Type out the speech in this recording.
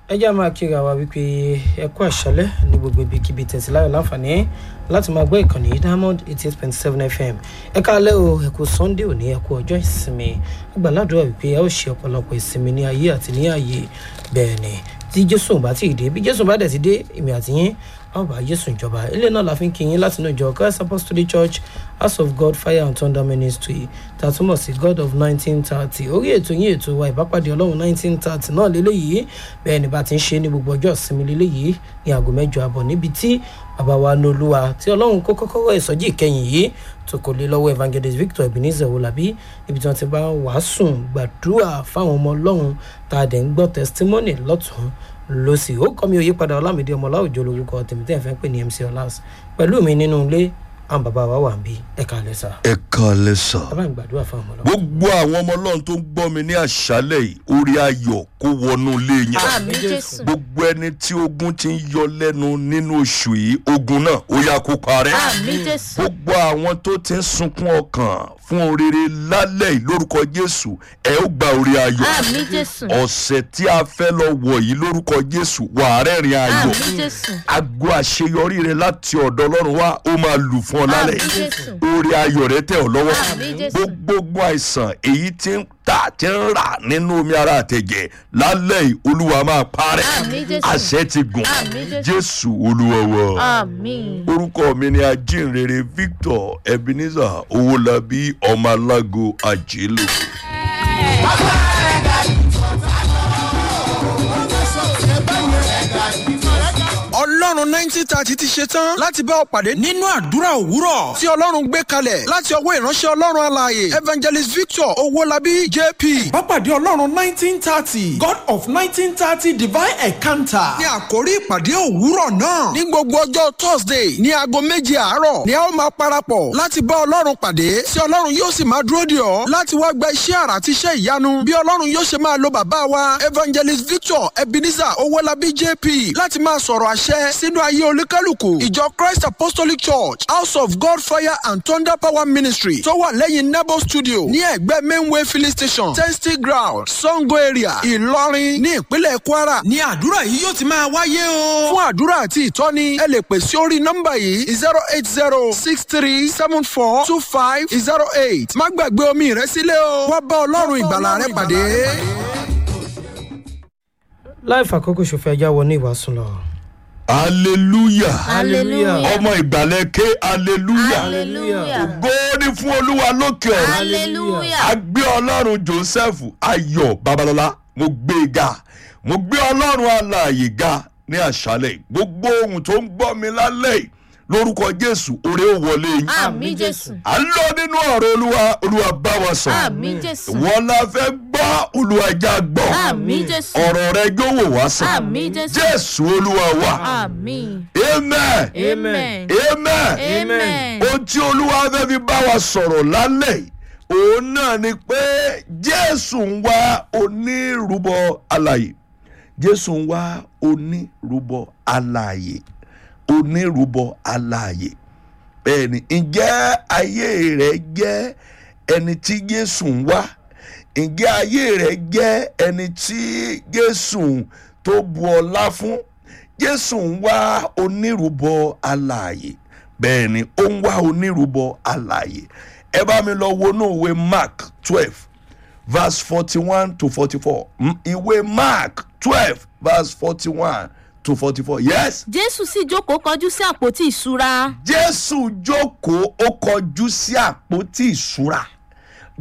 ẹ jẹ́ máa kíra wa wípé ẹ kú àṣálẹ́ ní gbogbo ibikíbi tẹ̀síláyọ̀ láǹfààní láti máa gbọ́ ìkànnì diamond eighty eight point seven fm ẹ káalẹ́ o ẹ kú sunday òní ẹ kú ọjọ́ ìsinmi gbàládùra wípé ẹ ó ṣe ọ̀pọ̀lọpọ̀ ìsinmi ní ayé àti ní ààyè bẹ́ẹ̀ ni tí jésù bá ti dé bí jésù bá dẹ̀ ti dé èmi àti yín a ó bá jésù ìjọba ilé náà la fi ń kí yín láti inú ìjọ christ apostolic church house of god fire and thunder ministry tá a túmọ̀ sí god of nineteen thirty orí ètò yín ètò wa ìbápàdé ọlọ́run nineteen thirty náà lélẹ́yìí bẹ́ẹ̀ ni bá ti ń ṣe ní gbogbo ọjọ́ ìsinmi lélẹ́yìí ní aago mẹ́jọ àbọ̀ níbi tí bàbá wa ní olúwa tí ọlọ́run kó kọ́kọ́rọ́ ìsọjí ìkẹyìn yìí tó kò lé lọ́wọ́ evangelist victor ebenezer olabi níbi tí wọ́n ti bá wàásùn gbàdúrà fáwọn ọmọ ọlọ́run tá a dẹ̀ ń gbọ́ testimony lọ́tún lọ́sì ó kọ́ mi òye padà ọlámídé ọmọlá òjò lórúkọ tèmi tẹ́ ẹ̀ fẹ́ pè ní mc ọlás pẹ̀lú mi nínú ilé àwọn bàbá wa wà ń bí ẹ̀ka lẹ́sà ẹ kàlẹ́ sà. bàbá mi gbàdúrà fáwọn ọmọ ọlọ́run. gbogbo àwọn ọmọ ọlọ́run tó ń gbọ́ mi ní àṣálẹ̀ yìí orí ayọ̀ kó wọnú ilé yín. àmì jésù gbogbo ẹni tí ogun ti ń yọ lẹ́nu nínú oṣù yìí ogun náà ó yá kó parẹ́. àmì jésù gbogbo àwọn tó ti ń sunkún ọkàn fún oríire lálẹ́ yìí lórúkọ jésù ẹ ó gba orí ayọ̀. àmì jésù ọ̀sẹ̀ tí a fẹ́ lọ wọ̀ yìí lórúkọ jésù wà á rẹ́rìn ayọ̀. àmì jésù ago àṣeyọrí rẹ láti ọ̀dọ̀ ọlọ́run wá ó máa lù fún ọ lálẹ́ àmì yìí jésù orí ayọ̀ rẹ tẹ̀ ọ́ lọ́wọ́ Àmín, Jésù. gbogbo àìsàn èyí tí ń tà tí ń rà nínú omi ara àtẹ̀jẹ̀ lálẹ́ yìí olúwa máa parẹ́ Àmín, Jésù. àṣẹ ti gùn Àmín, Jésù. jésù olúwa wa àmì orúkọ mi ni ajínrere victor ebenezer owólabí ọmọ alágo àjẹlò. ọlọ́run nineteen thirty ti ṣe tán láti bá ọ pàdé nínú àdúrà òwúrọ̀ tí ọlọ́run gbé kalẹ̀ láti ọwọ́ ìránṣẹ́ ọlọ́run alààyè evangelist victor owólabí jp. Bápàdé Ọlọ́run nineteen thirty God of nineteen thirty divine encounter. ní àkórí ìpàdé òwúrọ̀ náà ní gbogbo ọjọ́ thursday ní aago méje àárọ̀ ni a ó máa parapọ̀ láti bá ọlọ́run pàdé tí ọlọ́run yóò sì máa dúró dè ọ́ láti wá gba iṣẹ́ àrà àti iṣẹ́ ìyanu bí ọlọ́run yóò ṣe máa lo bàbá wa evangelist victor ebenezer owólabí jp láti máa sọ̀rọ̀ àṣẹ sínú ayé olúkálùkù ìjọ christ apostolic church house of god fire and thunder power ministry tó wà lẹ́yìn nebo studio ní ẹ̀gbẹ́ mainway filling station testing ground sango area ìlọrin ní ìpínlẹ̀ kwara ní àdúrà yìí yóò ti máa wáyé o. fún àdúrà àti ìtọ́ni ẹ lè pè sí orí nọ́mbà yìí zero eight zero six three seven four two five zero eight má gbàgbé omi rẹ sílẹ̀ o wá bá ọlọ́run ìgbàlà rẹ pàdé. láì fàkókò ṣòfò ẹja wọ ní ìwàsùn lọ. hallelujah hallelujah ọmọ ìgbàlẹ̀ ké hallelujah hallelujah góòdì fún olúwa lókè ọ̀run. hallelujah a gbé ọlọ́run joseph ayọ̀ babalọ́lá mo gbé e ga mo gbé ọlọ́run alààyè ga ní àṣálẹ̀ yìí. gbogbo ohun tó ń gbọ́ mi lálẹ́ yìí lórúkọ jésù oore ó wọlé yín. àmì jésù à ń lọ nínú ọ̀rọ̀ olúwa olúwa bá wa sọ. àmì jésù wọ́n la fẹ́ gbọ́ olúwa já gbọ́. àmì jésù ọ̀rọ̀ rẹ yóò wò wá sàn. àmì jésù jésù olúwa wa. àmì amen. amen amen. amen ohun tí olúwa fẹ́ fi bá wa sọ̀rọ̀ lálẹ́ yìí òun náà ni pé jésù ń wá onírúbọ alàyè jésù ń wá onírúbọ alàyè onírúbọ alàyè bẹ́ẹ̀ ni ǹjẹ́ ayé rẹ̀ jẹ́ ẹni tí jésù ń wá ǹjẹ́ ayé rẹ̀ jẹ́ ẹni tí jésù tó bu ọlá fún jésù ń wá onírúbọ alààyè bẹ́ẹ̀ ni ó ń wá onírúbọ alààyè ẹ bá mi lọ wọnú ìwé mark twelve verse forty one to forty four ìwé mark twelve verse forty one to forty four yes jésù sì jókòó kọjú sí àpótí ìṣúra jésù jókòó ó kọjú sí àpótí ìṣúra